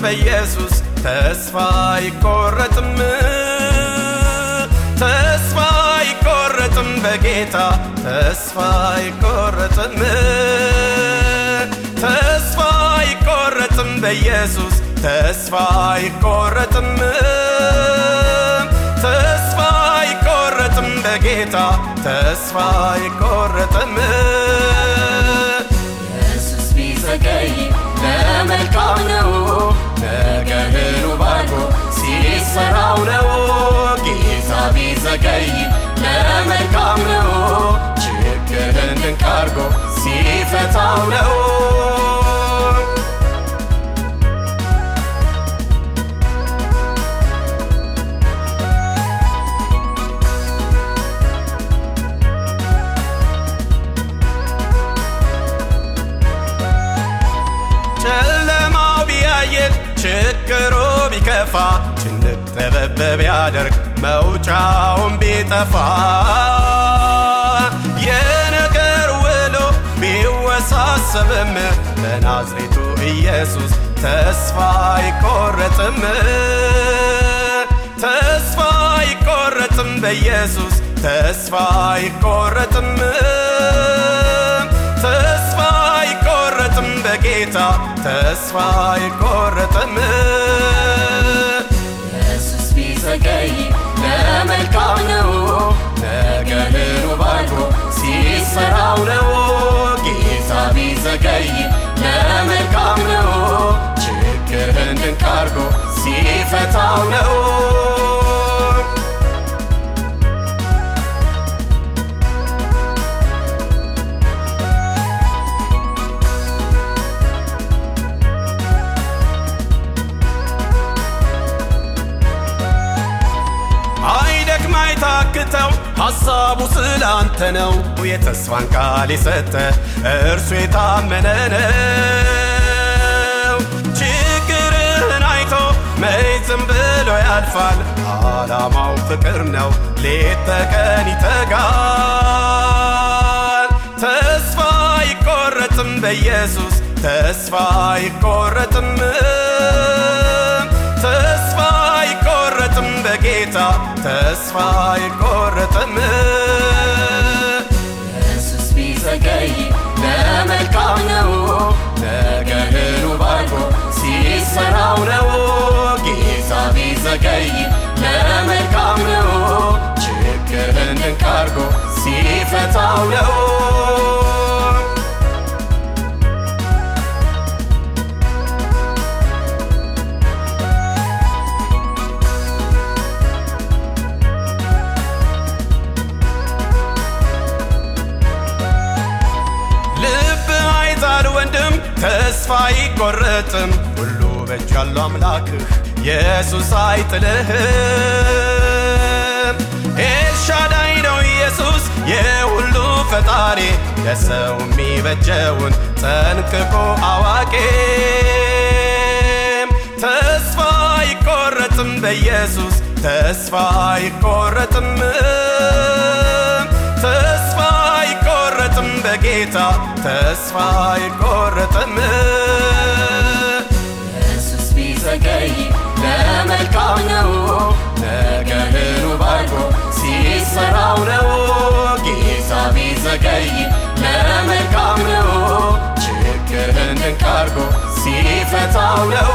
በኢየሱስ ተስፋ አይቆረጥም ተስፋ አይቆረጥም በጌታ ተስፋ አይቆረጥም ተስፋ አይቆረጥም በኢየሱስ ተስፋ አይቆረጥም ተስፋ አይቆረጥም በጌታ ተስፋ አይቆረጥም ኢየሱስ ቢዘገይ ለመልካም ነው ነገርን ባርኮ ሲሰራው ነው ጌታ ቢዘገይ ለመልካም ነው ችግርን ድንቅ አርጎ ሲፈታው ነው ጨለማው ቢያየል ችግሩ ቢከፋ ጭንቅ ጠበብ ቢያደርግ መውጫውን ቢጠፋ የነገር ውሎ ቢወሳሰብም በናዝሬቱ ኢየሱስ ተስፋ አይቆረጥም ተስፋ አይቆረጥም በኢየሱስ ተስፋ አይቆረጥም ተስፋ አይቆረጥም በጌታ ተስፋ አይቆረጥም ኢየሱስ ቢዘገይ ለመልካም ነው ነገርን ባርኮ ሲሰራው ነው ጌታ ቢዘገይ ለመልካም ነው ችግርን ድንቅ አርጎ ሲፈታው ነው አይደክም አይታክተው ሐሳቡ ስላንተ ነው የተስፋን ቃል የሰጠ እርሱ የታመነ ነው ችግርህን አይቶ መች ዝም ብሎ ያልፋል ዓላማው ፍቅር ነው ሌት ተቀን ይተጋል ተስፋ አይቆረጥም በኢየሱስ ተስፋ አይቆረጥም ተስፋ አይቆረጥም በጌታ ተስፋ አይቆረጥም ኢየሱስ ቢዘገይ ለመልካም ነው ነገርን ባርኮ ሲሰራው ነው ጌታ ቢዘገይ ለመልካም ነው ችግርን ድንቅ አርጎ ሲፈታው ነው ልብ አይዛል ወንድም ተስፋ አይቆረጥም ሁሉ በእጅ ያለው አምላክህ ኢየሱስ አይጥልህም ኤልሻዳይ ነው ኢየሱስ የሁሉ ፈጣሪ ለሰው የሚበጀውን ጠንቅቆ አዋቂም ተስፋ አይቆረጥም በኢየሱስ ተስፋ አይቆረጥም ተስፋ አይቆረጥም በጌታ ተስፋ አይቆረጥም ኢየሱስ ቢዘገይ ለመልካም ነው ነገርን ባርኮ ሲሰራው ነው ጌታ ቢዘገይ ለመልካም ነው ችግርን ድንቅ አርጎ ሲፈታው ነው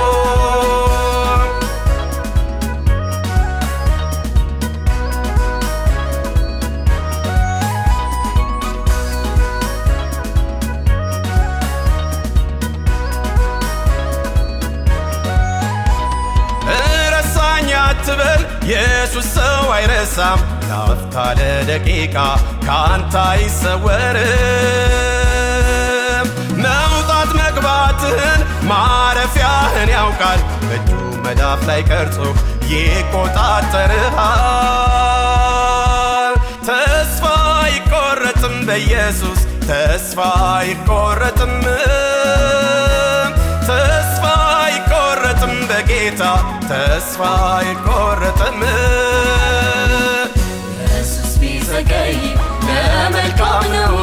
ረሳኝ አትበል ኢየሱስ ሰው አይረሳም ላፍታ ለደቂቃ ከአንተ አይሰወርም መውጣት መግባትህን ማረፊያህን ያውቃል በእጁ መዳፍ ላይ ቀርጾ ይቆጣጠርሃል ተስፋ አይቆረጥም በኢየሱስ ተስፋ አይቆረጥም ተስፋ አይቆረጥም በጌታ ተስፋ አይቆረጥም ኢየሱስ ቢዘገይ ለመልካም ነው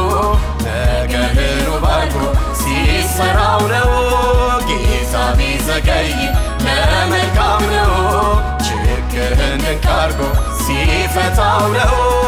ነገርን ባርኮ ሲሰራው ነው ጌታ ቢዘገይ ድንቅ አርጎ ሲፈታው ነው